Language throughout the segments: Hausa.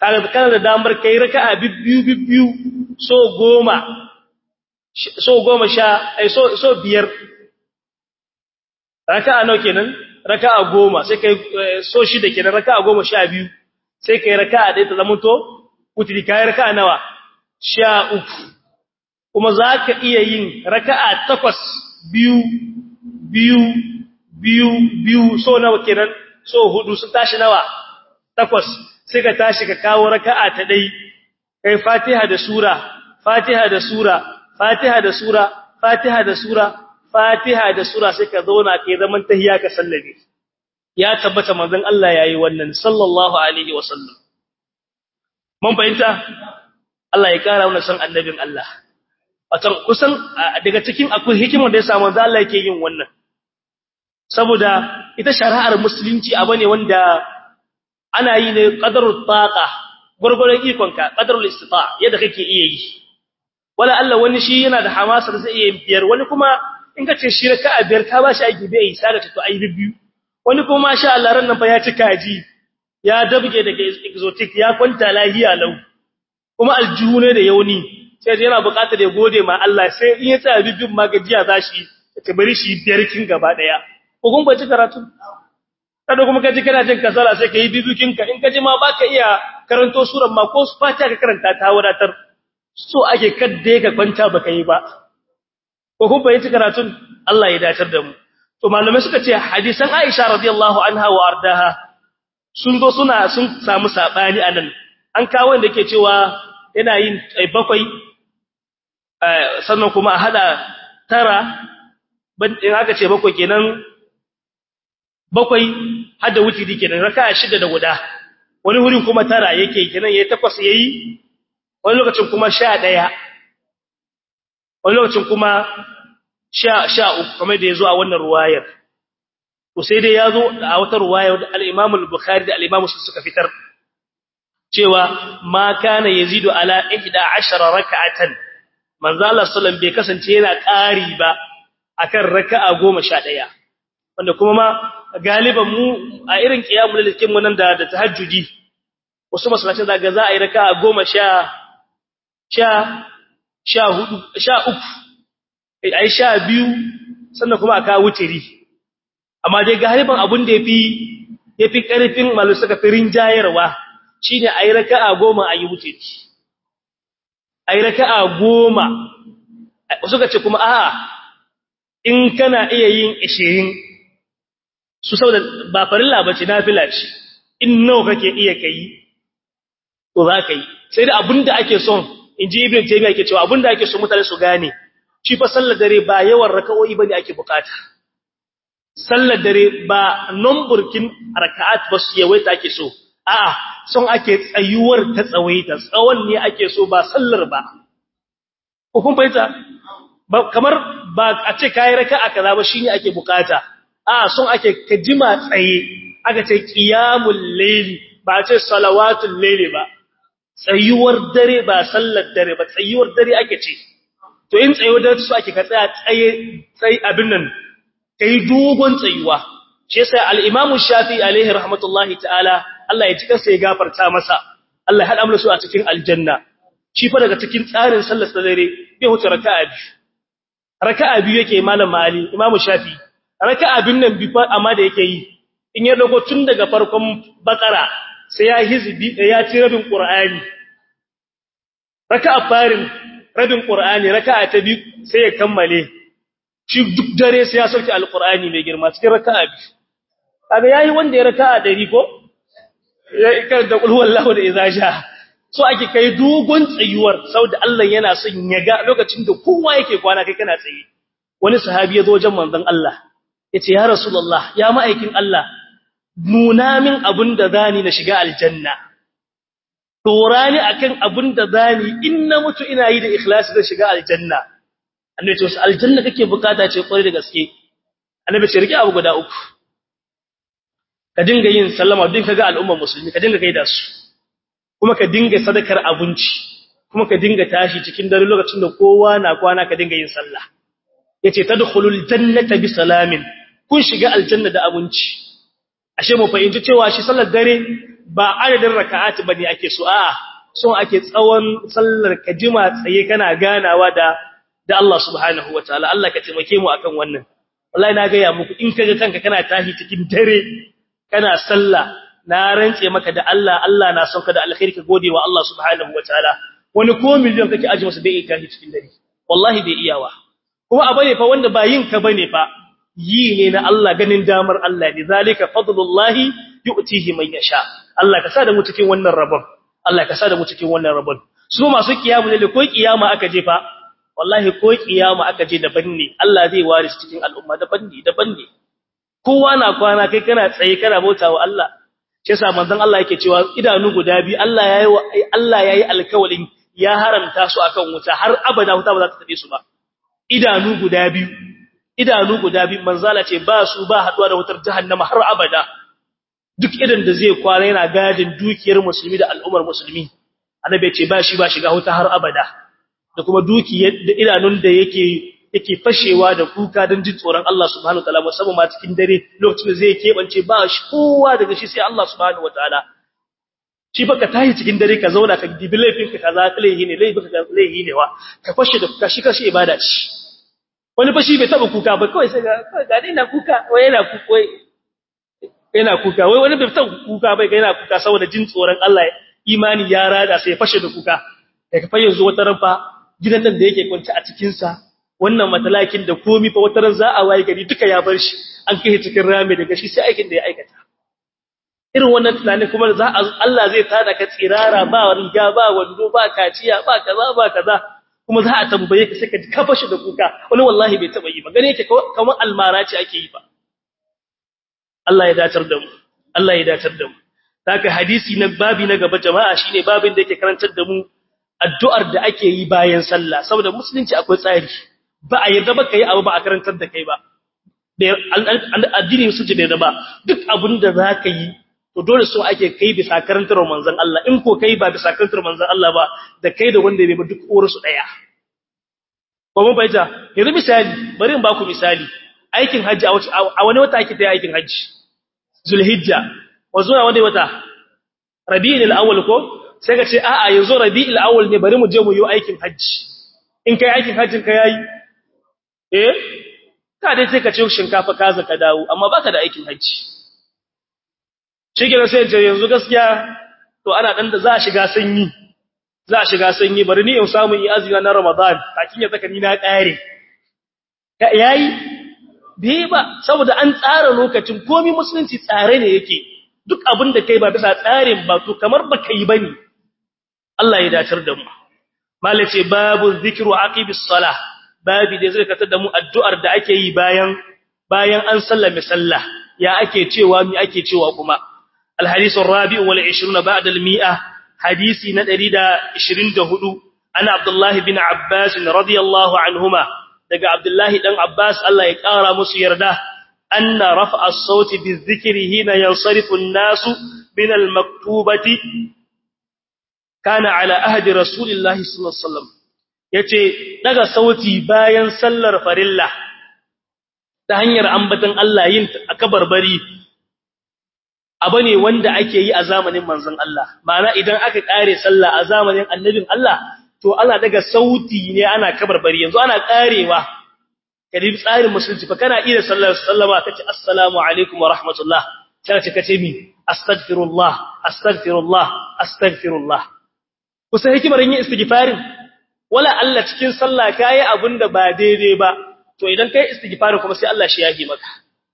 kaga kana da damar kai raka'a bibbiyu bibbiyu so goma so goma sha ai so so biyar raka'a nawa kenan raka'a goma sai kai so shida kenan raka'a goma sha biyu sai kai raka'a ɗaya ta zamanto wutri kai raka'a nawa sha uku kuma zaka iya yin raka'a takwas biyu biyu biyu biyu so nawa kenan so hudu sun tashi nawa takwas sai ka tashi ka kawo raka'a ta dai kai Fatiha da sura Fatiha da sura Fatiha da sura Fatiha da sura Fatiha da sura sai ka zauna kai zaman tahiyya ka sallame ya tabbata manzon Allah yayi wannan sallallahu alaihi wasallam mun fahimta Allah ya kara mana san annabin Allah wato kusan daga cikin akwai hikimar da ya samu manzon Allah yake yin wannan saboda ita shari'ar musulunci abu ne wanda ana yi ne qadarut taqa gurgurun ikonka qadarul istita yadda kake iya yi wala Allah wani shi yana da hamasar zai iya biyar wani kuma in ka ce shi raka'a biyar ka ba shi aiki bai sai da to ayi biyu wani kuma masha Allah ran nan fa ya ci kaji ya dabge daga exotic ya kwanta lahiya lau kuma aljihu ne da yauni sai yana buƙatar ya gode ma Allah sai in ya tsaya bibin magajiya zashi ta bari shi biyar kin gaba daya ko kun bai ci karatu kada kuma kaji kana jin kasala sai kai bibikin ka in kaji ma baka iya karanto suran ma ko fatiha ka karanta ta wadatar so ake kadde ka kwanta baka yi ba ko kun bai ci karatun Allah ya dacar da mu to malamai suka ce hadisan Aisha radiyallahu anha wa ardaha sun zo suna sun samu sabani anan an kawo wanda yake cewa yana yin bakwai sannan kuma a hada tara in aka ce bakwai kenan bakwai hada wutiri kenan raka'a shida da guda wani wurin kuma tara yake kenan yayi takwas yayi wani lokacin kuma 11 wani lokacin kuma sha sha uku kamar da yazo a wannan ruwayar to sai dai yazo a wata ruwaya da al-Imam al-Bukhari da al-Imam Muslim suka fitar cewa ma kana yazidu ala 11 rak'atan manzo Allah sallallahu bai kasance yana ƙari ba akan raka'a 11 wanda kuma ma galiban mu a irin qiyamul likin mu nan da da tahajjudi wasu masallacin zaga za a yi raka'a 10 sha sha sha hudu sha uku ai sha biyu sannan kuma aka wutiri amma dai galiban abun da yafi yafi karfin malu suka firin jayarwa shine ai raka'a 10 ayi wutiri ai raka'a 10 suka ce kuma a'a in kana iya yin 20 su saboda ba farilla bace nafila ce in nawa kake iya kai to za ka yi sai da abinda ake son inji ibn taymiya yake cewa abinda ake so mutane su gane shi fa sallar dare ba yawan raka'o'i bane ake bukata sallar dare ba numburkin raka'at ba su yawaita ake so a'a son ake tsayuwar ta tsawaita tsawon ne ake so ba sallar ba ko kun fahimta kamar ba a ce kai raka'a kaza ba shine ake bukata a'a son ake kajima tsaye aka ce qiyamul layli ba a ce salawatul layli ba tsayuwar dare ba sallar dare ba tsayuwar dare ake ce to in tsayuwar dare su ake ka tsaya tsaye tsayi abin nan kai dogon tsayuwa shi yasa al-Imam Shafi'i alaihi rahmatullahi ta'ala Allah ya cika sai ya gafarta masa Allah ya hada mu su a cikin aljanna shi fa daga cikin tsarin sallar dare bai huce raka'a biyu raka'a biyu yake malam Ali Imam Shafi'i raka'a bin nan bi amma da yake yi in ya dago tun daga farkon bakara sai ya hizbi ya ci rabin qur'ani raka'a farin rabin qur'ani raka'a ta biyu sai ya kammale shi duk dare sai ya sauke alqur'ani mai girma cikin raka'a biyu kaga yayi wanda ya raka'a 100 ko ya ikar da qul huwallahu da idza sha so ake kai dogon tsayuwar saboda Allah yana son ya ga lokacin da kowa yake kwana kai kana tsaye wani sahabi ya zo wajen manzon Allah yace ya rasulullah ya ma'aikin Allah nuna min abin da zani na shiga aljanna dora ni akan abin da zani in na mutu ina yi da ikhlasi da shiga aljanna annabi ce aljanna kake bukata ce kwarai da gaske annabi ce rike abu guda uku ka dinga yin sallama din kaga al'ummar musulmi ka dinga gaida su kuma ka dinga sadakar abinci kuma ka dinga tashi cikin dare lokacin da kowa na kwana ka dinga yin sallah yace tadkhulul jannata bi salamin kun shiga aljanna da abinci ashe mu fahimci cewa shi sallar dare ba adadin raka'ati bane ake so a'a so ake tsawon sallar ka jima tsaye kana ganawa da da Allah subhanahu wataala Allah ka taimake mu akan wannan wallahi na ga ya muku in kaga kanka kana tahi cikin dare kana sallah na rantse maka da Allah Allah na son ka da alkhairi ka gode wa Allah subhanahu wataala wani ko miliyan kake aji masa bai tahi cikin dare wallahi bai iyawa kuma abane fa wanda ba yin ka bane fa yi ne na Allah ganin damar Allah ne zalika fadlullahi yu'tihi man yasha Allah ka sa da mu cikin wannan rabon Allah ka sa da mu cikin wannan rabon su masu kiyamu ne ko kiyama aka je fa wallahi ko kiyama aka je daban ne Allah zai ware su cikin al'umma daban ne daban ne kowa na kwana kai kana tsaye kana bautawa Allah shi yasa manzon Allah yake cewa idanu guda biyu Allah yayi Allah yayi alkawalin ya haramta su akan wuta har abada wuta ba za ta tabe su ba idanu guda biyu idanu guda biyu manzala ce ba su ba haduwa da wutar jahannama har abada duk idan da zai kwana yana gadin dukiyar musulmi da al'ummar musulmi annabi ce ba shi ba shiga wuta har abada da kuma dukiyar da idanun da yake yake fashewa da kuka don jin tsoron Allah subhanahu wataala musamman ma cikin dare lokacin da zai kebance ba shi kowa daga shi sai Allah subhanahu wataala shi fa ka tashi cikin dare ka zauna ka dibi laifin ka kaza laihi ne laifin ka laihi ne wa ka fashe da kuka shi kashi ibada ce wani fa shi bai taba kuka ba kawai sai ga ga ina kuka wai yana kuka wai yana kuka wai wani bai taba kuka bai ga yana kuka saboda jin tsoron Allah imani ya rada sai ya fashe da kuka daga fa yanzu wata ran fa gidan nan da yake kwance a cikin sa wannan matalakin da komi fa wata ran za a waye gari duka ya bar shi an kai cikin rami daga shi sai aikin da ya aikata irin wannan tunanin kuma za Allah zai tada ka tsirara ba riga ba wando ba kaciya ba kaza ba kaza kuma za a tambaye ka sai ka kafa shi da kuka wani wallahi bai taba yi ba gane yake kamar almara ce ake yi ba Allah ya datar da mu Allah ya datar da mu haka hadisi na babi na gaba jama'a shine babin da yake karantar da mu addu'ar da ake yi bayan sallah saboda musulunci akwai tsari ba a yarda ba kai abu ba a karantar da kai ba addini musulunci bai yarda ba duk abin da za ka yi to dole so ake kai bisa karantar manzon Allah in ko kai ba bisa karantar manzon Allah ba da kai da wanda bai ba duk uwar su daya ko mun bayyana yanzu misali bari in ba ku misali aikin haji a wani wata ake tayi aikin haji zulhijja wa zuwa wani wata rabi'ul awwal ko sai ka ce a'a yanzu rabi'ul awwal ne bari mu je mu yi aikin haji in kai aikin hajjin ka yayi eh ka dai sai ka ce shinkafa kaza ka dawo amma baka da aikin haji shi ke sai ce yanzu gaskiya to ana dan da za a shiga sanyi za a shiga sanyi bari ni in samu yi azumi na Ramadan kakin ya saka ni na kare ka yayi bai ba saboda an tsara lokacin komai musulunci tsare ne yake duk abin da kai ba bisa tsarin ba to kamar baka yi bane Allah ya dacar da mu malace babu zikru aqibis salah babi da zai katar da mu addu'ar da ake yi bayan bayan an sallame sallah ya ake cewa mi ake cewa kuma الحديث الرابع والعشرون بعد المئة حديثي ندريد عشرين دهدو أنا عبد الله بن عباس رضي الله عنهما دقى عبد الله بن عباس الله يكارى مسيرده أن رفع الصوت بالذكر هنا ينصرف الناس من المكتوبة كان على أهد رسول الله صلى الله عليه وسلم yace daga sauti bayan sallar farilla ta hanyar ambatan Allah yin akabarbari abu ne wanda ake yi a zamanin manzon Allah ma'ana idan aka kare sallah a zamanin annabin Allah to ana daga sauti ne ana kabarbari yanzu ana karewa kadi tsarin musulunci fa kana iya sallar sallama kace assalamu alaikum wa rahmatullah sai kace kace mi astaghfirullah astaghfirullah astaghfirullah kusa hikimar yin istighfarin wala Allah cikin sallah kai abinda ba daidai ba to idan kai istighfarin kuma sai Allah shi yage maka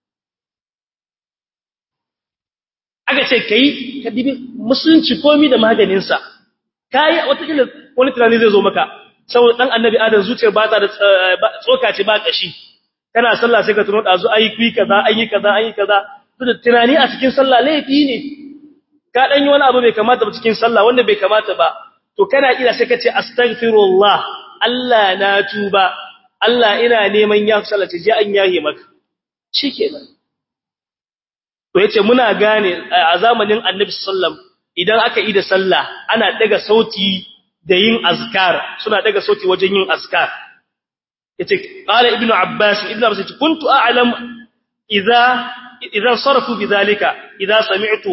aka ce kai ka dibi musulunci komi da maganinsa kai watakila wani tunani zai zo maka saboda dan annabi adam zuciyar ba ta da tsoka ce ba kashi kana sallah sai ka tuno da zu ayi kui kaza ayi kaza ayi kaza to da tunani a cikin sallah laifi ne ka dan yi wani abu bai kamata ba cikin sallah wanda bai kamata ba to kana kira sai ka ce astaghfirullah Allah na tuba Allah ina neman ya sallata ji an yahe maka shikenan to yace muna gane a zamanin Annabi sallam idan aka yi da sallah ana daga sauti da yin azkar suna daga sauti wajen yin azkar yace qala ibnu abbas ibnu abbas kuntu a'lam idza idza sarafu bidhalika idza sami'tuhu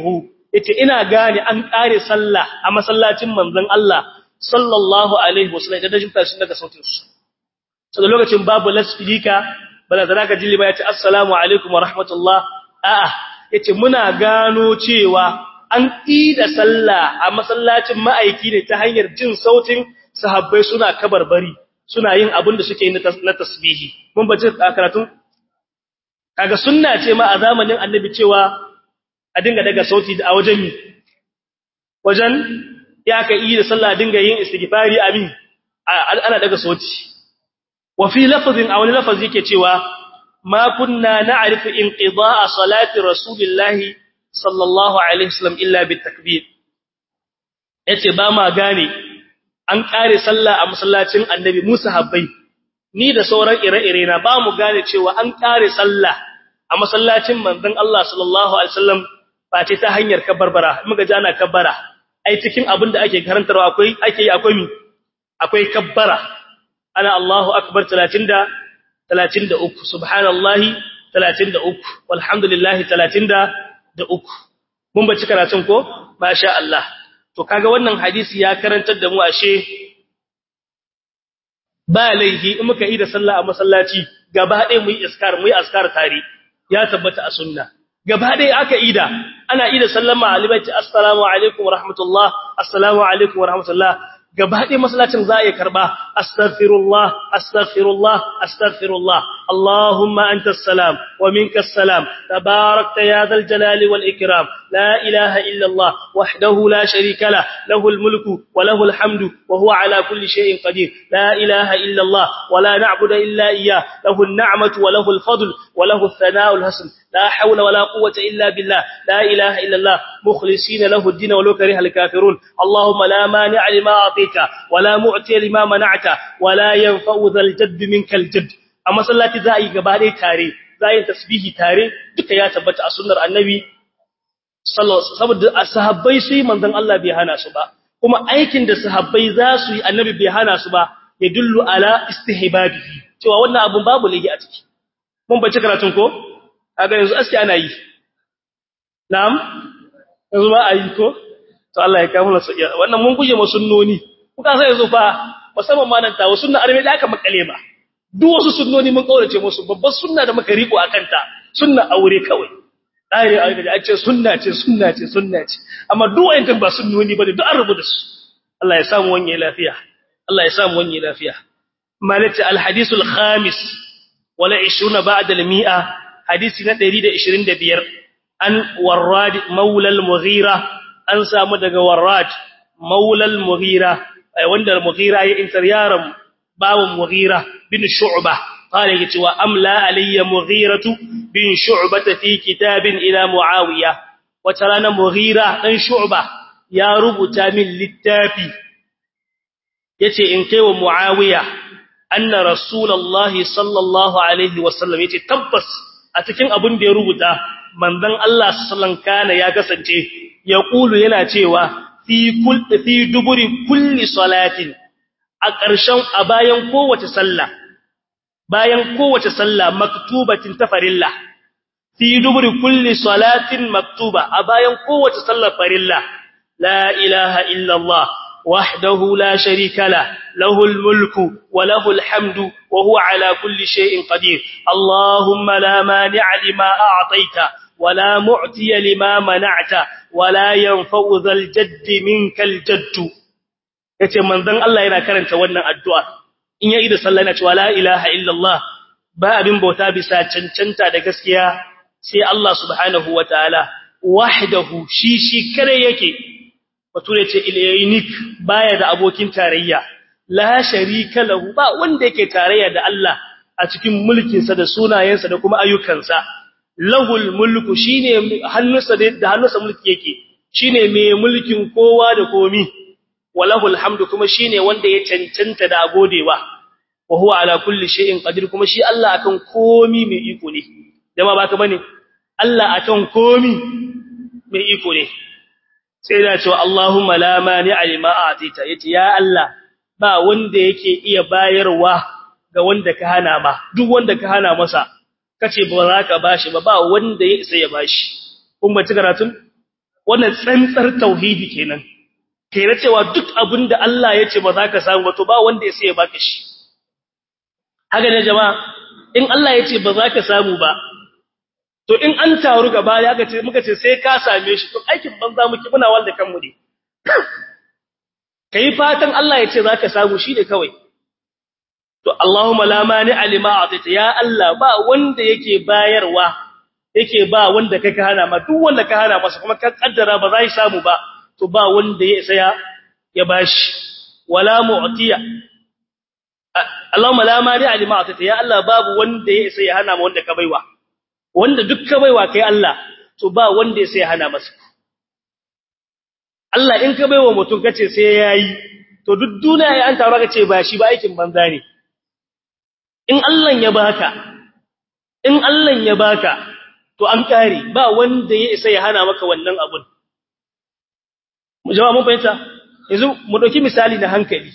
yace ina gane an kare sallah a masallacin manzon Allah sallallahu alaihi wasallam da dajin tashi daga sautin su so da lokacin babu lasfilika bala da zaka jilli ba yace assalamu alaikum wa rahmatullah a'a yace muna gano cewa an ida sallah a masallacin ma'aiki ne ta hanyar jin sautin sahabbai suna kabarbari suna yin abin da suke yi na tasbihi mun bace karatun kaga sunna ce ma a zamanin annabi cewa a dinga daga sauti a wajen mi wajen ya ka yi da sallah dinga yin istighfari amin ana daga sauti wa fi lafazin a wani lafazi yake cewa ma kunna na'rifu inqida'a salati rasulillahi sallallahu alaihi wasallam illa bitakbir yace ba ma gane an kare sallah a masallacin annabi Musa habbai ni da sauran ire-ire na ba mu gane cewa an kare sallah a masallacin manzon Allah sallallahu alaihi wasallam ba ce ta hanyar kabbara muka ji ana kabbara ai cikin abin da ake karantarwa akwai ake yi akwai mi akwai kabbara ana Allahu akbar 30 da 33 subhanallahi 33 walhamdulillahi 33 mun bace karatun ko masha Allah to kaga wannan hadisi ya karantar da mu ashe ba laihi in muka yi da sallah a masallaci gaba ɗaya mu yi iskar mu yi askar tare ya tabbata a sunna gaba ɗaya aka ida ana ida sallama alibaiti assalamu alaikum wa rahmatullah assalamu alaikum wa rahmatullah gaba ɗaya masallacin za a iya karba astaghfirullah astaghfirullah astaghfirullah allahumma antas salam wa minkas salam tabarakta ya dhal jalali wal ikram la ilaha illa allah wahdahu la sharika la lahu al mulku wa lahu al hamdu wa huwa ala kulli shay'in qadir la ilaha illa allah wa la na'budu illa iyyah lahu an ni'matu wa lahu al fadl wa lahu al thana'u al hasan لا حول ولا قوة إلا بالله لا إله إلا الله مخلصين له الدين ولو كره الكافرون اللهم لا مانع لما أعطيك ولا معطي لما منعت ولا ينفع ذا الجد منك الجد أما صلاة ذائي قبالي تاري ذائي تسبيه تاري duka ya tabbata a sunnar annabi sallallahu alaihi wasallam sahabbai sai manzon Allah bai hana su ba kuma aikin da sahabbai za su yi annabi bai hana su ba ya dullu ala istihbabihi cewa wannan abun babu lagi a ciki mun bace karatun ko kaga yanzu aski ana yi na'am yanzu ba a yi ko to Allah ya kawo su wannan mun guje mu sunnoni kuka sai yanzu fa musamman ma nan tawo sunna arme da aka makale ba duk wasu sunnoni mun kaurace musu babbar sunna da muka riko akan ta sunna aure kawai dai ai da a ce sunna ce sunna ce sunna ce amma duk wayannan ba sunnoni bane duk an rubuta su Allah ya samu wanye lafiya Allah ya samu wanye lafiya malati al hadithul khamis wala 20 ba'da al mi'a hadisi na 125 an warrad maula al-mughira an samu daga warrad maula al-mughira wanda al-mughira ya intar yaron bawon mughira bin shu'ba qala yace wa amla alayya mughiratu bin shu'ba fi kitabin ila muawiya wata rana mughira dan shu'ba ya rubuta min littafi yace in kai wa muawiya anna rasulullahi sallallahu alaihi wasallam yace tabbas a cikin abin da ya rubuta manzon Allah sallallahu kana ya kasance ya kulu yana cewa fi kul fi duburi kulli salatin a ƙarshen a bayan kowace sallah bayan kowace sallah maktubatin tafarilla fi duburi kulli salatin maktuba a bayan kowace sallar farilla la ilaha illa Allah وحده لا شريك له له الملك وله الحمد وهو على كل شيء قدير اللهم لا مانع لما أعطيت ولا معتي لما منعت ولا ينفع ذا الجد منك الجد yace manzon Allah yana karanta wannan addu'a in yayi da sallah yana cewa la ilaha illallah ba abin bauta bisa cancanta da gaskiya sai Allah subhanahu wataala wahdahu shi shi kare yake bature ce ilaynik baya da abokin tarayya la sharika lahu ba wanda yake tarayya da Allah a cikin mulkin sa da sunayensa da kuma ayyukansa lahul mulku shine hannunsa da hannunsa mulki yake shine mai mulkin kowa da komi walahul hamdu kuma shine wanda ya cancanta da godewa wa huwa ala kulli shay'in qadir kuma shi Allah akan komi mai iko ne dama baka bane Allah akan komi mai iko ne sai da cewa Allahumma la mani'a lima a'tita yace ya Allah ba wanda yake iya bayarwa ga wanda ka hana ba duk wanda ka hana masa kace ba za ka bashi ba ba wanda ya isa ya bashi kun ba ci karatun wannan tsantsar tauhidi kenan kai na cewa duk abin da Allah ya ce ba za ka samu ba to ba wanda ya sai ya baka shi haka ne jama'a in Allah ya ce ba za ka samu ba to in an taru gaba ya ga ce muka ce sai ka same shi to aikin banza muke muna walda kanmu ne kai fatan Allah ya ce za ka samu shi ne kawai to Allahumma la mani alima atita ya Allah ba wanda yake bayarwa yake ba wanda kake hana ma duk wanda ka hana masa kuma ka kaddara ba za shi samu ba to ba wanda ya isa ya bashi wala mu'tiya Allahumma la mani alima atita ya Allah babu wanda ya isa ya hana ma wanda ka baiwa wanda duk ka baiwa kai Allah to ba wanda ya isa ya hana masa Allah in ka baiwa mutum kace sai yayi to duk duniya ya an taro kace ba shi ba aikin banza ne in Allah ya baka in Allah ya baka to an kare ba wanda ya isa ya hana maka wannan abun jama'a mun fahimta yanzu mu dauki misali na hankali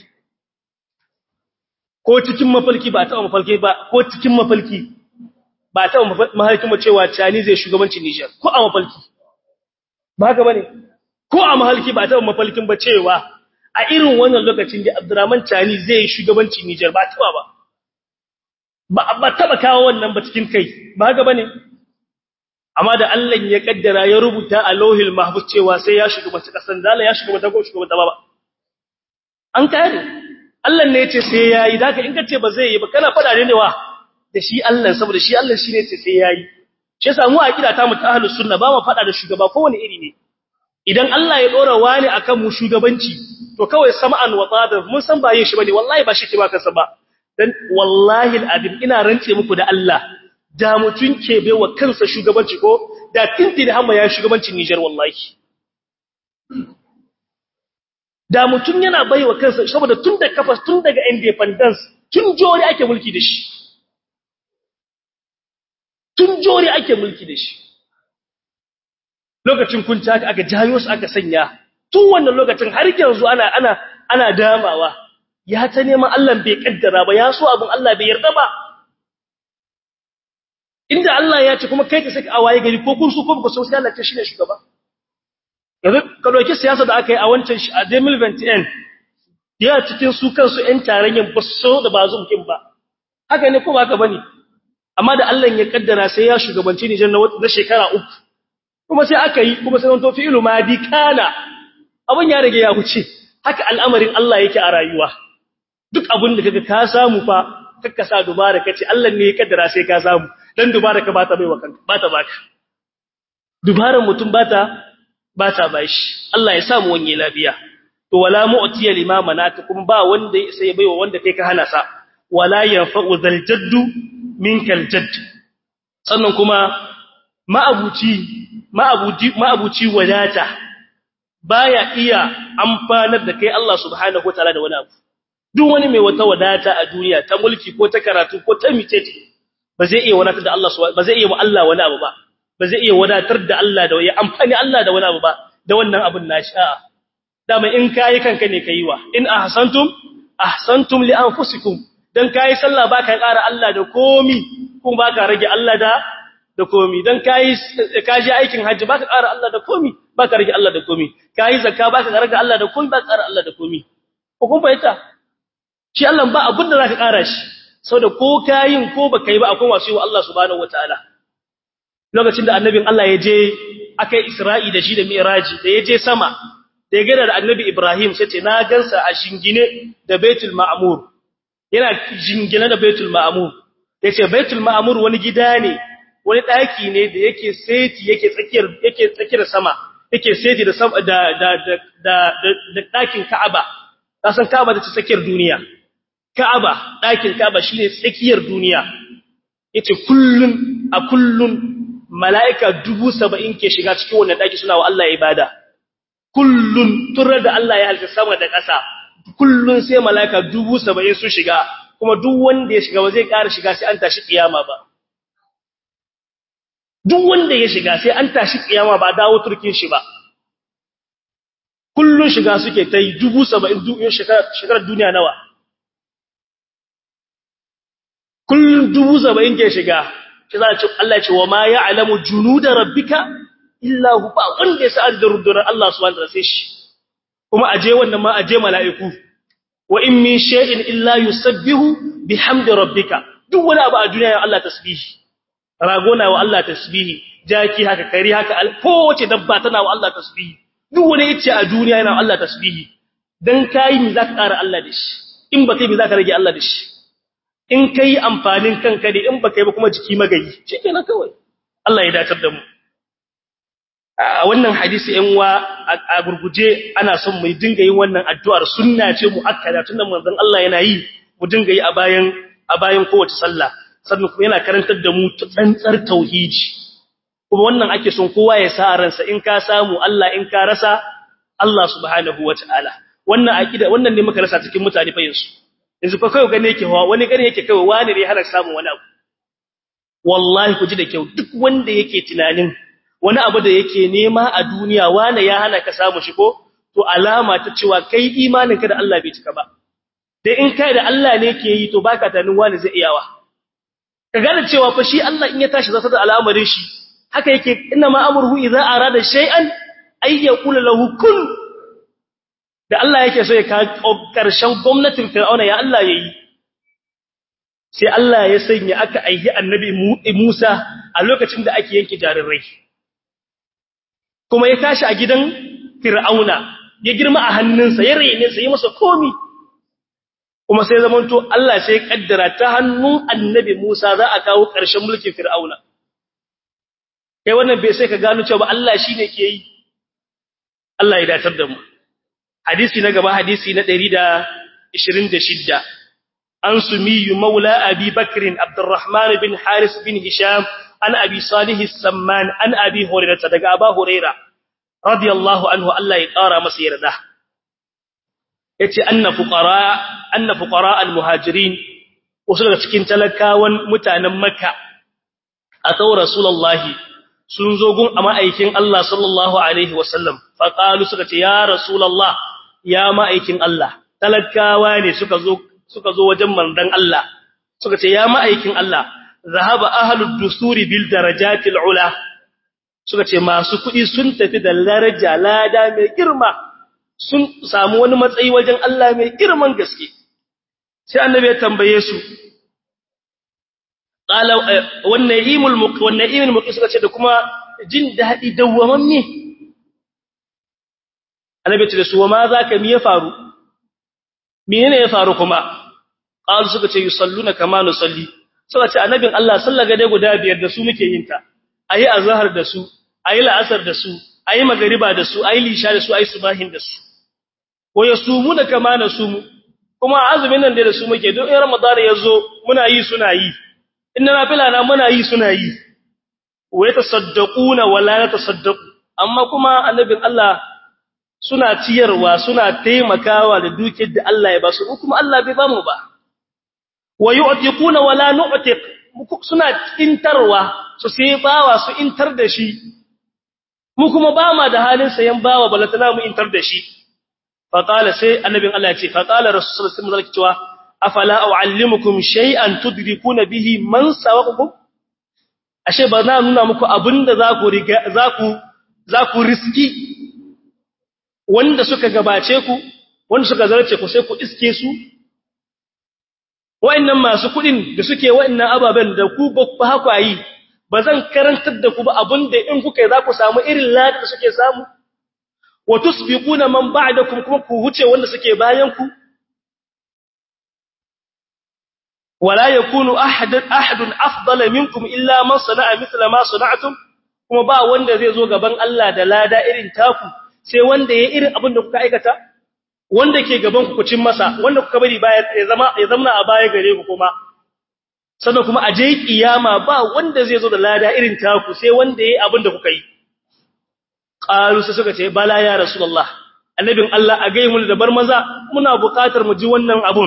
ko cikin mafalki ba ta mafalki ba ko cikin mafalki ba ta mahalkin mu cewa Chani zai shugabancin Niger ko a mafalki ba haka bane ko a mahalki ba ta mafalkin ba cewa a irin wannan lokacin da Abdurrahman Chani zai shugabancin Niger ba ta ba ba ba taba kawo wannan ba cikin kai ba haka bane amma da Allah ya kaddara ya rubuta a lauhil mahfuz cewa sai ya shugabanci kasan dala ya shugabanci ko shugabanci ba an kare Allah ne yace sai yayi daka in kace ba zai yi ba kana fada ne wa da shi Allah saboda shi Allah shine yace sai yayi shi yasa mu akida ta mu ta ahlus sunna ba mu fada da shugaba kowane iri ne idan Allah ya dora wani akan mu shugabanci to kawai sam'an wa tada mun san ba yin shi bane wallahi ba shi ke ba kansa ba dan wallahi al'adim ina rance muku da Allah da mutun ke wa kansa shugabanci ko da tintin hamma ya shugabancin Niger wallahi da mutun yana baiwa kansa saboda tun da kafa tun daga independence tun jori ake mulki da shi tun jori ake mulki da shi lokacin kunta aka jayo su aka sanya tun wannan lokacin har yanzu ana ana ana damawa ya ta neman Allah bai kaddara ba ya so abin Allah bai yarda ba inda Allah ya ce kuma kai ka saki awaye gari ko kun su ko ba so sai Allah ce shine shugaba yanzu ka dauki siyasa da aka yi a wancan a 2021 ya cikin su kansu ƴan tarayyan ba so da ba zumkin ba haka ne ko ba haka bane amma da Allah ya kaddara sai ya shugabanci Nijar na shekara uku kuma sai aka yi kuma sai to fi'lu madi kana abin ya rage ya huce haka al'amarin Allah yake a rayuwa duk abin da kaga ka samu fa kakka sa dubara kace Allah ne ya kaddara sai ka samu dan dubara ka bata baiwa kanka bata baka dubaran mutum bata bata bashi Allah ya samu wanye lafiya to wala mu'tiya limama naka kuma ba wanda sai ya baiwa wanda kai ka hana sa wala yanfa'u zal jaddu minkal jadd sannan kuma ma'abuci ma'abuci ma'abuci wadata baya iya amfanar da kai Allah subhanahu wataala da wani abu duk wani mai wata wadata a duniya ta mulki ko ta karatu ko ta mitete ba zai iya wadatar da Allah ba zai iya mu Allah wani abu ba ba zai iya wadatar da Allah da ya amfani Allah da wani abu ba da wannan abun nashi a'a dama in kai kanka ne kai wa in ahsantum ahsantum li anfusikum dan kai sallah baka ƙara Allah da komi kuma baka rage Allah da da komi dan kai kaji aikin haji baka ƙara Allah da komi baka rage Allah da komi kai zakka baka rage Allah da komi baka ƙara Allah da komi ko kun bayyana shi Allah ba abin da zaka ƙara shi saboda ko kayin ko baka yi ba akwai wasu yi wa Allah subhanahu wataala lokacin da annabin Allah ya je akai Isra'i da shi da Mi'raji da ya je sama da ya gada da annabi Ibrahim sai ce na gansa a shingine da Baitul Ma'mur yana jingine da Baitul Ma'mur yace Baitul Ma'mur wani gida ne wani daki ne da yake seti yake tsakiyar yake tsakiyar sama yake seti da da da da da dakin Ka'aba kasan Ka'aba da tsakiyar duniya Ka'aba dakin Ka'aba shine tsakiyar duniya yace kullun a kullun mala'ika 70 ke shiga cikin wannan daki suna wa Allah ibada kullun turar da Allah ya halitta sama da ƙasa kullun sai mala'ika 70 su shiga kuma duk wanda ya shiga ba zai ƙara shiga sai an tashi kiyama ba duk wanda ya shiga sai an tashi kiyama ba dawo turkin shi ba kullun shiga suke ta yi 70 shekarar duniya nawa kullun 70 ke shiga shi za a ce Allah ce wa ma ya'lamu junuda rabbika illa hu ba wanda ya sa da rundunar Allah subhanahu wa ta'ala sai shi kuma aje wannan ma aje mala'iku wa in min shay'in illa yusabbihu bihamdi rabbika duk wani abu a duniya ya Allah tasbihi ragona wa Allah tasbihi jaki haka kari haka kowace dabba tana wa Allah tasbihi duk wani yace a duniya yana wa Allah tasbihi dan kai mi zaka ƙara Allah da shi in ba kai mi zaka rage Allah da shi in kai amfanin kanka ne in ba kai ba kuma jiki magayi shikenan kawai Allah ya dacar da mu a wannan hadisi ɗan wa a gurguje ana son mu dinga yin wannan addu'ar sunna ce muakkada tunda manzon Allah yana yi mu dinga yi a bayan a bayan kowace sallah sannan kuma yana karantar da mu tsantsar tauhidi kuma wannan ake son kowa ya sa ransa in ka samu Allah in ka rasa Allah subhanahu wataala wannan akida wannan ne muka rasa cikin mutane fa yanzu yanzu fa kai gane yake hawa wani gane yake kai wani ne har samu wani abu wallahi ku ji da kyau duk wanda yake tunanin wani abu da yake nema a duniya wani ya hana ka samu shi ko to alama ta cewa kai imaninka da Allah bai cika ba dai in kai da Allah ne ke yi to baka tunanin wani zai iyawa ka gane cewa fa shi Allah in ya tashi zata da al'amarin shi haka yake inna ma amruhu idza arada shay'an ay yaqulu lahu kun da Allah yake so ya kawo karshen gwamnatin Fir'auna ya Allah yayi sai Allah ya sanya aka aihi annabi Musa a lokacin da ake yanke jarirai kuma ya tashi a gidan Fir'auna ya girma a hannunsa ya rene sa yi masa komi kuma sai zamanto Allah sai kaddara ta hannun annabi Musa za a kawo ƙarshen mulkin Fir'auna kai wannan bai sai ka gano cewa Allah shine ke yi Allah ya datar da mu hadisi na gaba hadisi na 126 an sumiyu maula abi bakr abdurrahman bin haris bin hisham an abi salih as-samman an abi hurairah daga aba hurairah radiyallahu anhu Allah ya ƙara masa yarda yace anna fuqara anna fuqara al-muhajirin wasu daga cikin talakawan mutanen makka atau rasulullahi sun zo gun a ma'aikin Allah sallallahu alaihi wasallam fa qalu suka ce ya rasulullah ya ma'aikin Allah talakawa ne suka zo suka zo wajen mandan Allah suka ce ya ma'aikin Allah zahaba ahlud dusuri bil darajatil ula suka ce masu kuɗi sun tafi da daraja lada mai girma sun samu wani matsayi wajen Allah mai girman gaske sai annabi ya tambaye su qala wannan imul muq wannan imul muq suka ce da kuma jin dadi dawwamamme annabi ce da su ma zaka mi ya faru menene ya faru kuma qalu suka ce yusalluna kama nusalli suka ce annabin Allah sallaga dai guda biyar da su muke yin ta ayi azhar da su ayi la'asar da su ayi magariba da su ayi lisha da su ayi subahin da su ko yasumuna kama nasumu kuma azumin nan da su muke don in ramadan yazo muna yi suna yi inna nafila na muna yi suna yi wa yatasaddaquna wala yatasaddaqu amma kuma annabin Allah suna ciyarwa suna taimakawa da dukiyar da Allah ya ba su kuma Allah bai ba mu ba wa yu'tiquna wala nu'tiq suna intarwa su sai bawa su intar da shi mu kuma ba ma da halin sayan bawa balatana mu intar da shi fa qala sai annabin Allah ya ce fa qala rasulullahi sallallahu alaihi wasallam afala uallimukum shay'an tudrikuna bihi man sawaqakum ashe ba na nuna muku abinda za ku riga za ku za ku riski wanda suka gabace ku wanda suka zarce ku sai ku iske su wa'annan masu kudin da suke wa'annan ababen da ku ba haka yi ba zan karantar da ku ba abinda in kuka yi za ku samu irin ladi da suke samu wa tusbiquna man ba'dakum kuma ku huce wanda suke bayan ku wala yakunu ahadun ahadun afdala minkum illa man sana'a mithla ma sana'tum kuma ba wanda zai zo gaban Allah da lada irin taku sai wanda ya irin abin da kuka aikata wanda ke gaban ku cin masa wanda kuka bari baya ya zama ya zama a baya gare ku kuma sannan kuma a je kiyama ba wanda zai zo da lada irin taku sai wanda yayi abin da kuka yi qalu sai suka ce bala ya rasulullah annabin Allah a gai mu da bar maza muna buƙatar mu ji wannan abun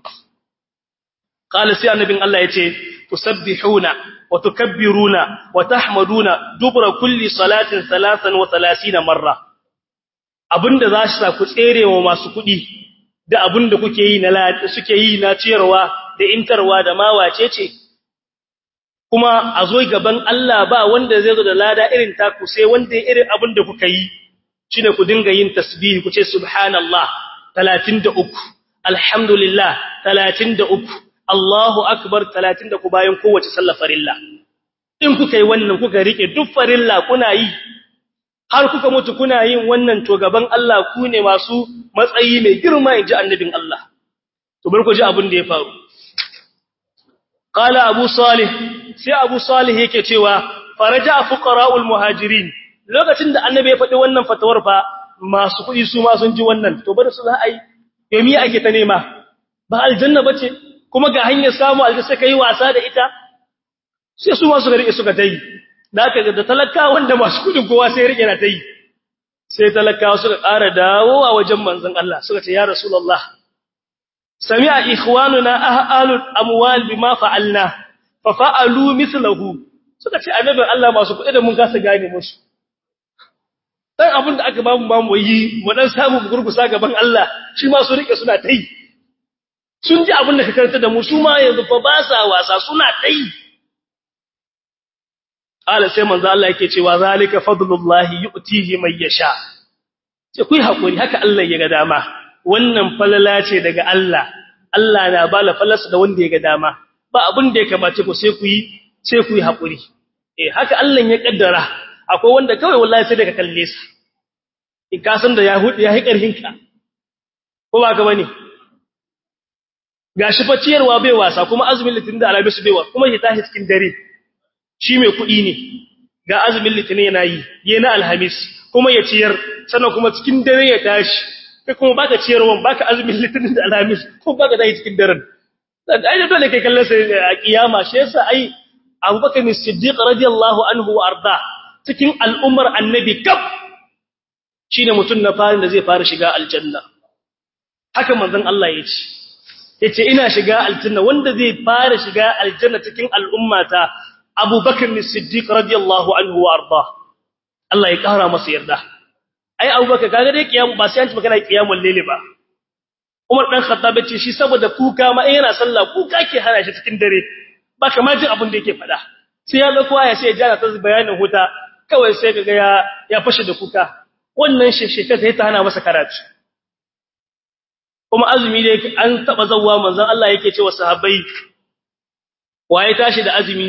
qala sai annabin Allah yace tusabbihuna wa tukabbiruna wa tahmaduna dubra kulli salatin 33 marra abinda za shi sa ku tserewa masu kuɗi da abinda kuke yi na suke yi na ciyarwa da intarwa da ma wace ce kuma a zo gaban Allah ba wanda zai zo da lada irin taku sai wanda ya irin abin da kuka yi shine ku dinga yin tasbih ku ce subhanallah 33 alhamdulillah 33 Allahu akbar 33 bayan kowace sallar farilla in kuka yi wannan kuka rike duk farilla kuna yi har kuka mutu kuna yin wannan to gaban Allah ku ne masu matsayi mai girma inji annabin Allah to bar ku ji abin da ya faru qala abu salih sai abu salih yake cewa faraja fuqara'ul muhajirin lokacin da annabi ya faɗi wannan fatawar fa masu kuɗi su ma sun ji wannan to bar su za a yi yomi ake ta nema ba aljanna bace kuma ga hanyar samu aljanna sai kai wasa da ita sai su ma suka rike suka tayi da aka da talakawa wanda masu kudin kowa sai rike na tayi sai talakawa suka ƙara dawowa wajen manzon Allah suka ce ya rasulullah sami'a ikhwanuna ahlul amwal bima fa'alna fa fa'alu mithluhu suka ce annabin Allah masu kudi da mun kasa gane musu dan abin da aka bamu bamu yi mu dan samu gurgusa gaban Allah shi ma su rike suna tayi sun ji abin da ka karanta da mu su ma yanzu fa ba sa wasa suna tayi ala sai manzo Allah yake cewa zalika fadlullahi yu'tihi man yasha sai ku hakuri haka Allah ya ga dama wannan falala ce daga Allah Allah na bala falasa da wanda ya ga dama ba abin da ya kamace ku sai ku yi sai ku yi hakuri eh haka Allah ya kaddara akwai wanda kawai wallahi sai daga kalle sa in ka san da ya hudu ya hi karhin ka ko ba ka bane gashi fa ciyarwa bai wasa kuma azumin litin da alabi su bai wa kuma ya tashi cikin dare shi mai kuɗi ne ga azumin litinin yana yi yana alhamis kuma ya ciyar sannan kuma cikin dare ya tashi kai kuma baka ciyarwan baka azumin litinin da alhamis kuma baka tashi cikin daren dan ai dole kai kallon sai a kiyama shi yasa ai Abubakar Siddiq radiyallahu anhu wa arda cikin al'ummar annabi kaf shine mutum na farin da zai fara shiga aljanna haka manzon Allah ya ce yace ina shiga aljanna wanda zai fara shiga aljanna cikin al'ummata Abu Bakar Siddiq radiyallahu anhu wa arda Allah ya kara masa yarda ai Abu Bakar kaga dai kiyamu ba sai an ci magana kiyamul layli ba Umar dan Khattab ce shi saboda kuka ma yana sallah kuka ke hana shi cikin dare ba kamar jin abin da yake faɗa sai ya ga kowa ya sai ya jana ta bayanin huta kawai sai kaga ya ya fashe da kuka wannan shesheka sai ta hana masa karatu kuma azumi dai an taba zawwa manzon Allah yake cewa sahabbai waye tashi da azumi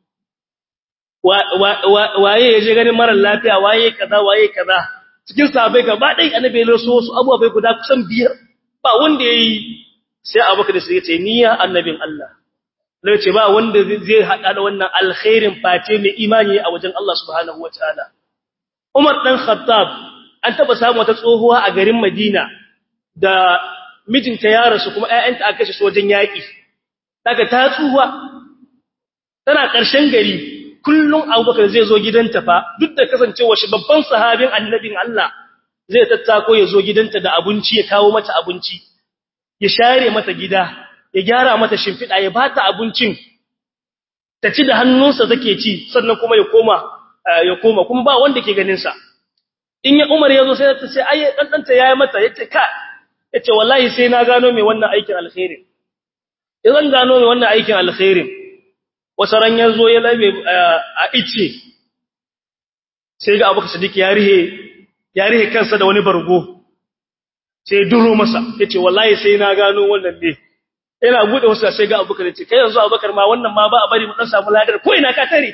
waye ya je ganin marar lafiya waye kaza waye kaza cikin sahabbai gaba dai annabi ya so wasu abubuwa bai guda kusan biyar ba wanda yayi sai abubakar da sai ya ce niyya annabin Allah lai ce ba wanda zai hada da wannan alkhairin face mai imani a wajen Allah subhanahu wataala Umar dan Khattab an taba samu wata tsohuwa a garin Madina da mijinta ya rasu kuma ƴaƴanta aka kashe su wajen yaki daga ta tsuwa tana ƙarshen gari kullum abubakar zai zo gidanta fa duk da kasancewa shi babban sahabin annabin Allah zai tattako ya zo gidanta da abinci ya kawo mata abinci ya share mata gida ya gyara mata shimfiɗa ya bata abincin ta ci da hannunsa take ci sannan kuma ya koma ya koma kuma ba wanda ke ganin sa in ya Umar ya zo sai ta ce ai dan danta yayi mata yace ka yace wallahi sai na gano me wannan aikin alkhairi idan gano me wannan aikin alkhairin wata ran ya zo ya labe a ice sai ga abu sadiq ya rihe ya rihe kansa da wani bargo sai duro masa yace wallahi sai na gano wannan ne ina bude wasu sai ga abubakar yace kai yanzu abubakar ma wannan ma ba a bari mu dan samu ladar ko ina ka tare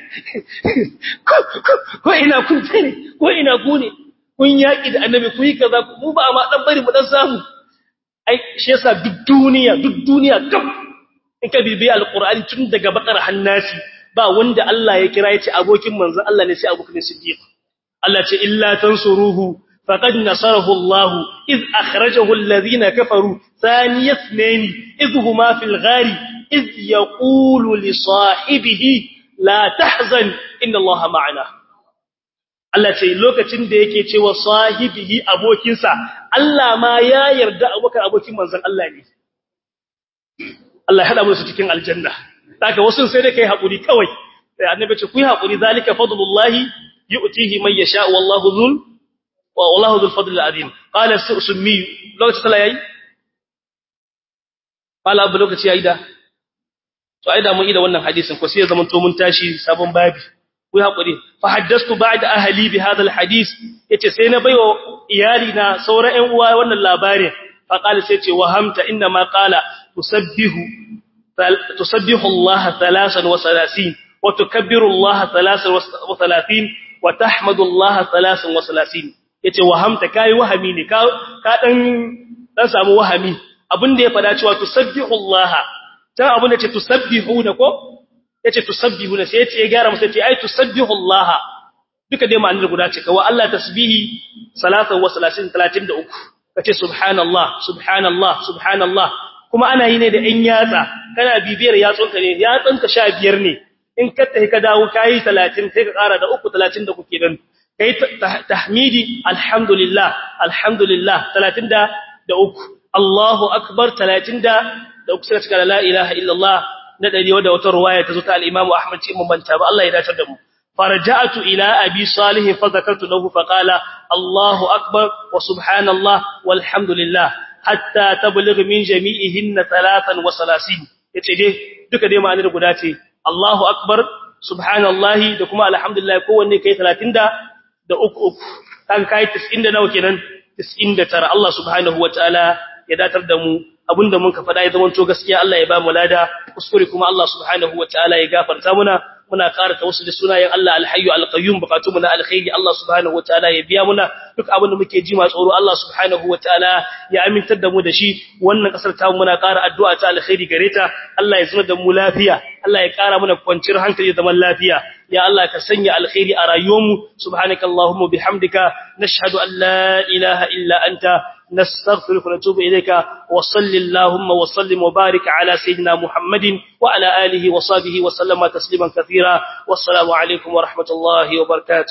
ko ina kun tare ko ina ku ne kun yaki da annabi ku yi kaza mu ba ma dan bari mu dan samu ai shi yasa duk duniya duk duniya gab in ka bibi alqur'ani tun daga bakar hannasi ba wanda Allah ya kira yace abokin manzo Allah ne sai abokin siddiq Allah ce illa tansuruhu faqad nasarahu Allah iz akhrajahu alladhina kafaru thaniya ithnain iz huma fil ghari iz yaqulu li sahibihi la tahzan inna Allah ma'ana Allah ce lokacin da yake cewa sahibihi abokinsa Allah ma ya yarda abokan abokin manzon Allah ne Allah ya hada mu su cikin aljanna daga wasu sai da kai hakuri kawai sai annabi ce ku yi hakuri zalika fadlullahi yu'tihi man yasha wallahu dhul wa wallahu dhul fadl azim qala summi lokaci sala yayi qala abu lokaci yayi da to ai da mun ida wannan hadisin ko sai ya zama to mun tashi sabon babi ku hakuri fa haddastu ba'da ahli bi hadha alhadith yace sai na baiwa iyali na sauran ƴan uwa wannan labarin fa qala sai ce wahamta inna ma qala tusabbihu tusabbihu Allah 33 wa tukabbiru Allah 33 wa tahmadu Allah 33 yace wahamta kai wahami ne ka ka dan dan samu wahami abinda ya fada cewa tusabbihu Allah dan abinda ce tusabbihuna ko yace tusabbihuna sai yace ya gyara masa yace ai tusabbihu Allah duka dai ma'anar guda ce kawai Allah tasbihi salatan wa salasin 33 kace subhanallah subhanallah subhanallah kuma ana yi ne da in yatsa kana bibiyar yatsunka ne yatsunka 15 ne in ka tafi ka dawo kai 30 sai ka ƙara da 3 30 da kuke dan kai tahmidi alhamdulillah alhamdulillah 30 da uku Allahu akbar 30 da uku sai ka la ilaha illallah na dari wadda wata ruwaya ta zo ta al-Imam Ahmad ce mun banta ba Allah ya dace da mu farja'tu ila abi salih fa zakartu lahu fa qala Allahu akbar wa subhanallah walhamdulillah hatta tablugh min jami'ihinna 33 yace dai duka dai ma'anar guda ce Allahu akbar subhanallahi da kuma alhamdulillah kowanne kai 30 da da uku uku kaga kai 90 da nawa kenan 99 Allah subhanahu wataala ya datar da mu abinda mun ka faɗa ya zama to gaskiya Allah ya ba mu lada kuskure kuma Allah subhanahu wataala ya gafarta muna muna ƙara tawassul da sunayen Allah alhayyu alqayyum bukatun na alkhairi Allah subhanahu wataala ya biya muna duk abin da muke ji ma tsoro Allah subhanahu wataala ya amintar da mu da shi wannan kasar ta muna ƙara addu'a ta alkhairi gare ta Allah ya zama da mu lafiya Allah ya ƙara mana kwanciyar hankali da zaman lafiya ya Allah ka sanya alkhairi a rayuwarmu subhanakallahumma bihamdika nashhadu an la ilaha illa anta نستغفرك ونتوب إليك وصل اللهم وسلم وبارك على سيدنا محمد وعلى آله وصحبه وسلم تسليما كثيرا والسلام عليكم ورحمة الله وبركاته